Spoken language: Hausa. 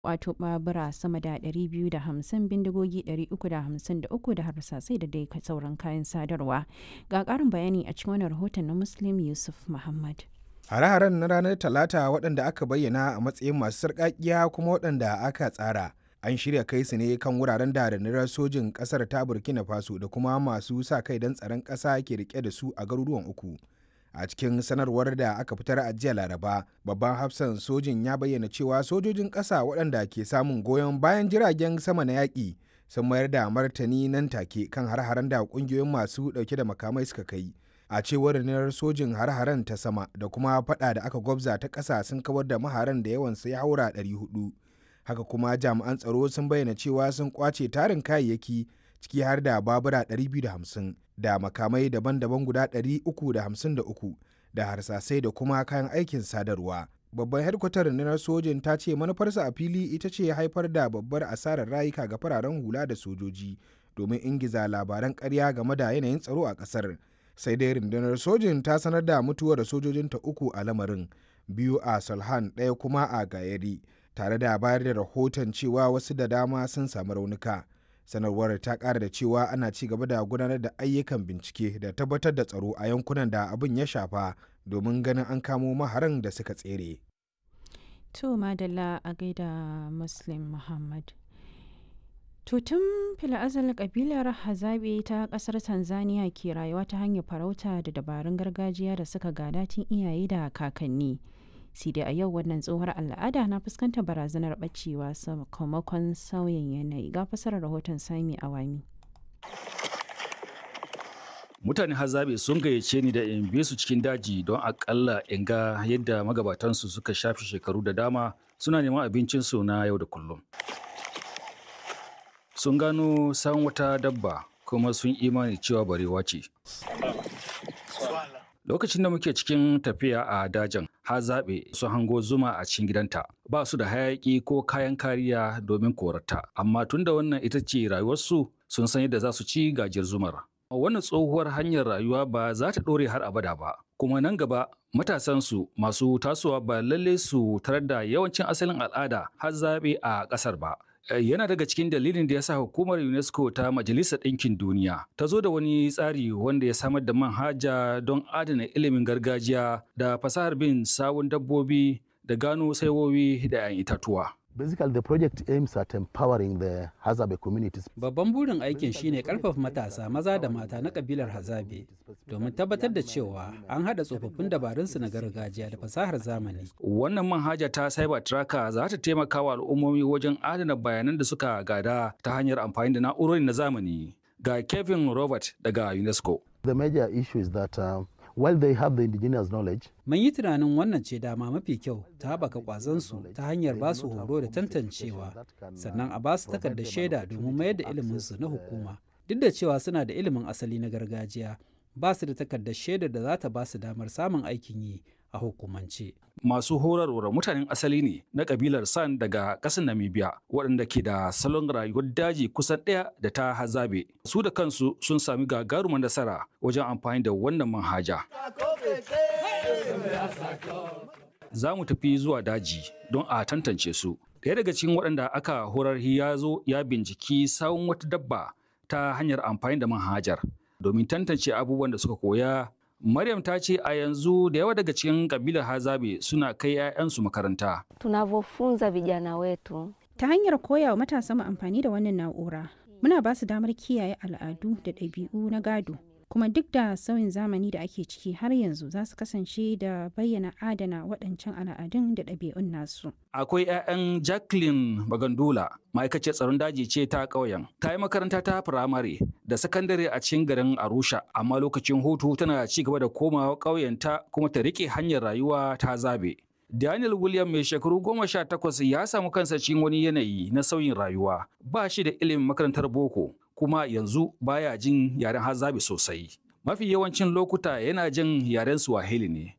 wato babura sama da 250 bindigogi 353 da harsasai da dai sauran kayan sadarwa ga ƙarin bayani a cikin wani rahoton na muslim yusuf muhammad hare-haren na ranar talata waɗanda aka bayyana a matsayin masu sarƙaƙiya kuma waɗanda aka tsara an shirya kai su ne kan wuraren da rundunar sojin ƙasar ta burkina faso da kuma masu sa kai don tsaron ƙasa ke rike da su a garuruwan uku a cikin sanarwar da aka fitar a jiya laraba babban hafsan sojin ya bayyana cewa sojojin ƙasa waɗanda ke samun goyon bayan jiragen sama na yaƙi sun mayar da martani nan take kan har-haren da ƙungiyoyin masu ɗauke da makamai suka kai a cewar rundunar sojin har-haren ta sama da kuma fada da aka gwabza ta ƙasa sun kawar da maharan da yawansa ya haura 400 haka kuma jami'an tsaro sun bayyana cewa sun kwace tarin kayayyaki ciki har da babura 250 da makamai daban-daban guda 353 da harsasai da kuma kayan aikin sadarwa babban hedkwatar rundunar sojin ta ce manufarsa a fili ita ce haifar da babbar asarar rayuka ga fararen hula da sojoji domin ingiza labaran ƙarya game da yanayin tsaro a ƙasar sai dai rundunar sojin ta sanar da mutuwar sojojinta uku a lamarin biyu a salhan ɗaya kuma a gayari tare da bayar da rahoton cewa wasu da dama sun samu raunuka sanarwar ta ƙara da cewa ana ci gaba da gudanar da ayyukan bincike da tabbatar da tsaro a yankunan da abin ya shafa domin ganin an kamo maharan da suka tsere. to madalla a gaida muslim muhammad To tun fila'azal kabilar Hazabe ta kasar Tanzania ke rayuwa ta hanyar farauta da dabarun gargajiya da suka gada tun iyaye da kakanni. sai dai a yau wannan tsohuwar al'ada na fuskantar barazanar bacewa sakamakon sauyin yanayi ga fasarar rahoton sami awami. mutane hazabe sun gayyace ni da in bi su cikin daji don akalla in ga yadda magabatansu suka shafi shekaru da dama suna neman abincinsu na yau da kullum sun gano san wata dabba kuma sun imani cewa barewa ce. Lokacin da muke cikin tafiya a dajin, ha zaɓe sun hango zuma a cikin gidanta. Ba su da hayaƙi ko kayan kariya domin korata, amma tun da wannan ita ce rayuwarsu sun san yadda za su ci gajiyar zumar. Wannan tsohuwar hanyar rayuwa ba za ta ɗore har abada ba, kuma nan gaba matasansu masu tasowa ba lalle su tarar da yawancin asalin al'ada har zaɓe a ƙasar ba. yana daga cikin dalilin da ya sa hukumar UNESCO ta Majalisar Ɗinkin Duniya ta zo da wani tsari wanda ya samar da manhaja don adana ilimin gargajiya da fasahar bin sawun dabbobi da gano saiwowi da 'yan itatuwa. Basically, the project aims at empowering the Hazabe communities. Babban burin aikin shine karfafa matasa maza da mata na kabilar Hazabe domin tabbatar da cewa an haɗa tsofaffin dabarunsu na gargajiya da fasahar zamani. Wannan manhaja ta Cyber Tracker za ta taimaka wa al'ummomi wajen adana bayanan da suka gada ta hanyar amfani da na'urori na zamani. Ga Kevin Robert daga UNESCO. The major issue is that uh, while they have the indigenous knowledge, Mun yi tunanin wannan ce dama mafi kyau ta haɓaka ƙwazonsu ta hanyar ba su horo da tantancewa, sannan a ba su takardar shaida domin mayar da iliminsu na hukuma. Duk da cewa suna da ilimin asali na gargajiya, ba su da takardar shaidar da za ta ba su damar samun aikin yi a hukumance. Masu horarwar mutanen asali ne na kabilar San daga ƙasar Namibia waɗanda ke da salon rayuwar daji kusan ɗaya da ta hazabe. Su da kansu sun sami gagarumar nasara wajen amfani da wannan manhaja. Za mu tafi zuwa daji don a tantance su. Ɗaya daga cikin waɗanda aka horar ya zo ya binciki sawun wata dabba ta hanyar amfani da manhajar domin tantance abubuwan da suka koya Maryam ta ce a yanzu da yawa daga cikin kabilar Hazabe suna kai 'ya'yansu makaranta. Tunavyofunza vijana wetu Ta hanyar koya wa matasa mu amfani da wannan na'ura, muna ba su damar kiyaye al'adu da ɗabi'u na gado. Kuma duk da sauyin zamani da ake ciki har yanzu za su kasance da bayyana adana waɗancan al'adun da ɗabi'un nasu. Akwai 'ya'yan Jacqueline Bagandula, ma'aikaciyar tsaron daji ce ta ƙauyen. Ta yi makaranta ta firamare da sakandare a cikin garin Arusha, amma lokacin hutu tana ci gaba da komawa ƙauyenta kuma ta riƙe hanyar rayuwa ta zabe. Daniel William mai shekaru goma sha takwas ya samu kansa cikin wani yanayi na sauyin rayuwa. Ba shi da ilimin makarantar boko, kuma yanzu baya jin yaren hazabe sosai. Mafi yawancin lokuta yana jin yaren Swahili ne.